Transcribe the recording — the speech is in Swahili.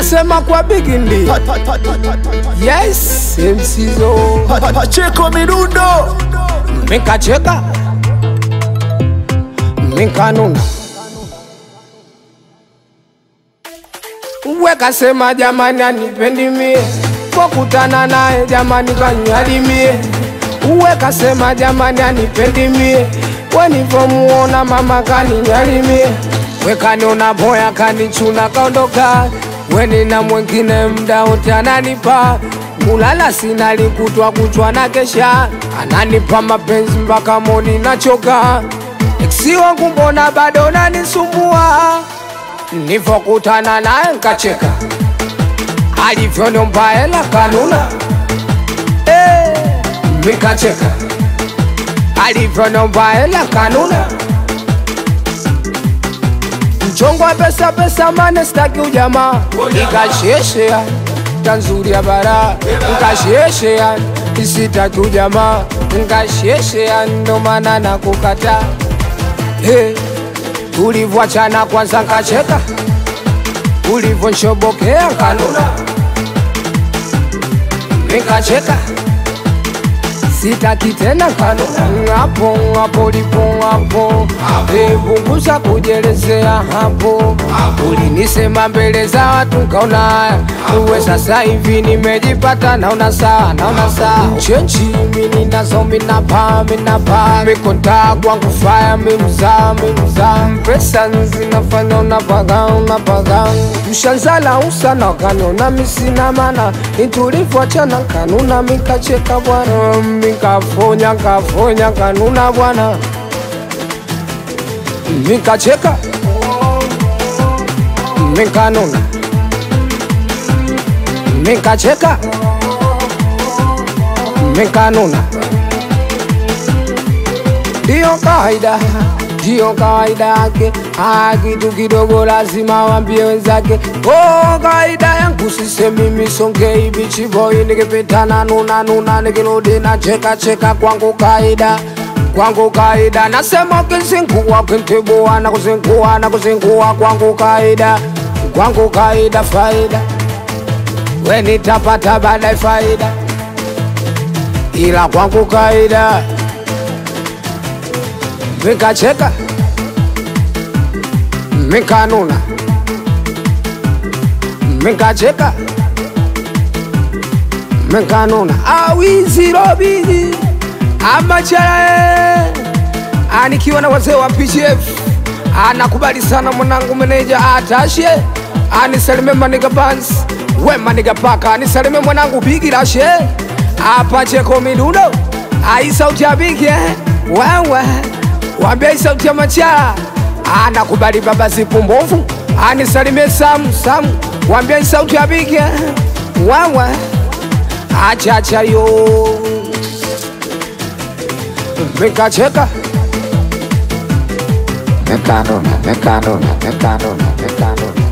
nasema kwa bigindi yes msizo Pacheko midundo mikacheka mikanuna wekasema jamani anipendi mie kokutana naye jamani kanyalimie wekasema jamani anipendi mie wenivomuona mama kaninyalimie wekaniona boya kanichuna kaondoka wenina mwengine mda wote ananipa kulala sina likutwa kuchwa na kesha ananipa mapenzi mpaka moni nachoka eksi wangu mbona bado nanisumbua nivokutana naye nkacheka alivyoniomba hela kanuna Eh, mikacheka alivyoniomba hela kanuna mchongo wa pesa pesa mane staki ujamaa ikasheshea tanzuri ya bara nkasheshea isitaki ujamaa nkasheshea ndo maana na kukata hey, ulivyoachana kwanza nkacheka ulivyonshobokea kanuna nikacheka sitaki tena kanuna hapo hapo lipo hapo Eh, punguza kujelezea hapo ulinisema mbele za watu nkaona haya uwe sasa hivi nimejipata naona saa naona saa chenchi mini nazo minapa minapa mikonta kwangu faya mimza mimza pesa zinafanya unapaga unapaga mshanzala usana kanona misina mana nitulivyoachana kanuna mikacheka bwana mikafonya kafonya kanuna bwana mikacheka mikanuna mikacheka mikanuna ndiyo kawaida ndiyo kawaida yake Ah, kitu kidogo lazima wambie wenzake oh, kawaida yangu sisemi misonge ibichiboi nikipitana nuna nuna nikirudi na cheka cheka kwangu kaida kwangu kaida nasema ukizingua ukintibua na kuzingua na kuzingua kwangu kaida kwangu kaida faida we nitapata baadaye faida ila kwangu kaida mikacheka mikanuna mikacheka mikanuna awizirobizi amacharae anikiwa na wazee wa PGF anakubali sana mwanangu meneja atashe anisalime maniga bans we maniga paka anisalime mwanangu bigirashe apacheko midundo aisauti ya bigi eh? wewe wambia isauti ya machara anakubali baba zipu mbovu anisalimie samu samu wambia isauti ya bigi eh? wewe achacha yo mikacheka Mekanuna, mekanuna, mekanuna, mekanuna.